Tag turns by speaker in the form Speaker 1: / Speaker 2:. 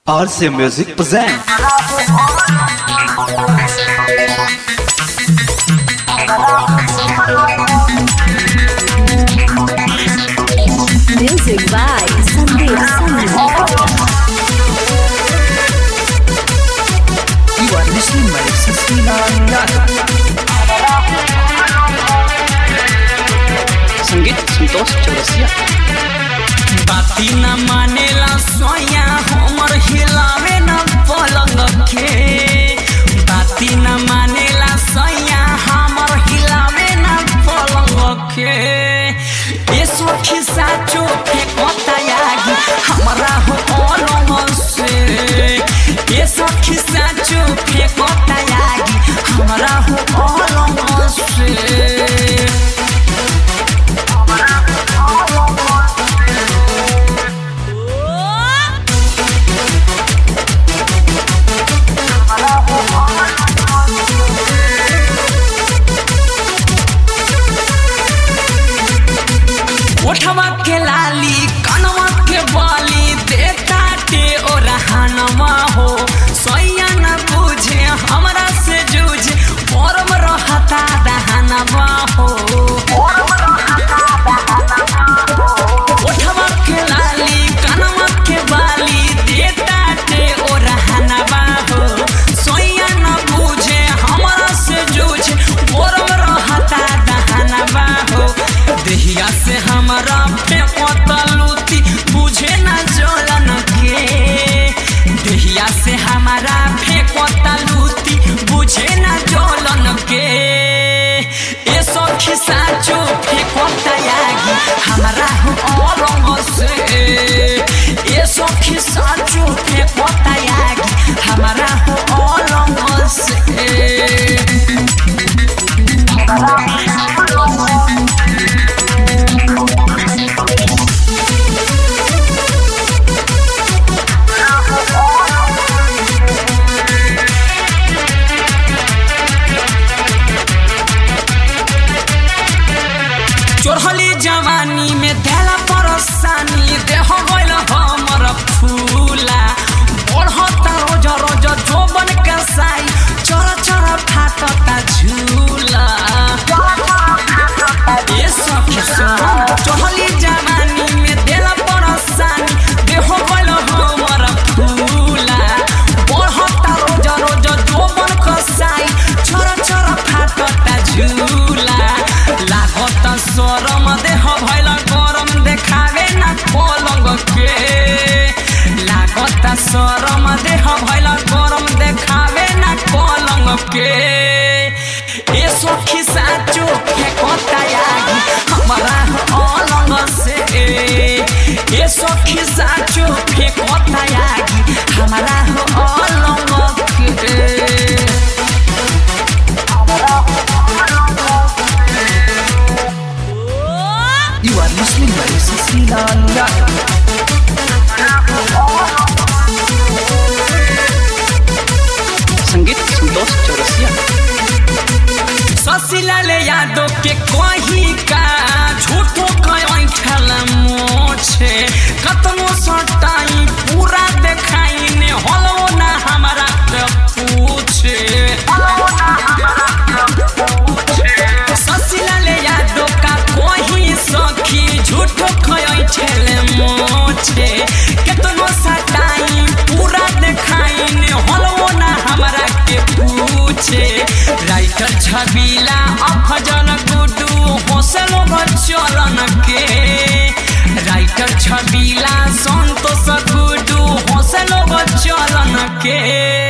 Speaker 1: RC Music present.
Speaker 2: Music by Sandeep Sunny.
Speaker 3: You are listening by Sasina Yadav. संगीत संतोष चौरसिया
Speaker 4: बाती न मानेला सोया हमर हिलावे न पलंग के बाती न मानेला सोया हमर हिलावे न पलंग के ये सखी साचो के कोतायागी हमरा हो अलंग से ये सखी साचो के कोतायागी हमरा हो अलंग से ओठवा के लाली कनवा के बाली देता के ओ रहनवा हो सैया न बुझे हमरा से जूझे परम रहता दहनवा हो ओठवा के लाली कनवा के बाली देता के ओ रहनवा हो सैया न बुझे हमरा से जूझे परम रहता दहनवा हो देहिया से हमरा पे लूती बुझे न जलन के देहिया से हमारा फेंकता लूती बुझे न जलन के ए सखी साचो फेंकता यागी हमरा हो रंग से ए सखी साचो फेंकता यागी हमरा हो रंग से चोरहली जवानी में देला परेशानी देह गइल हमर फूला बढ़ता रोज रोज जोबन के साई चर चर फाटता झूला ये सखी सुन चोरहली जवानी में देला परेशानी देह गइल हमर फूला बढ़ता रोज रोज जोबन के साई चर चर फाटता झूला लागत सरम देह भैल गरम देखावे न पलंग के लागत सरम देह भैल गरम देखावे न पलंग के ए सखी साचो फेंकता यागी हमारा अलंग से ए सखी साचो फेंकता यागी हमारा अलंग के
Speaker 3: You are listening by Sasina Yadav. संगीत संतोष चौरसिया
Speaker 4: ससिलाले यादव के कही का झूठो कहीं खेल मोछे कतनो सटाई पूरा देखाई ने हलो ना हमारा के पूछे ससिलाले यादव का कही सखी झूठो कहीं खेल मोछे कतनो सटाई पूरा देखाई ने हलो ना हमारा के पूछे राइटर छबीला अफजल गुडू हौसलो चलन के राइटर छबीला संतोष गुडू हौसलो चलन के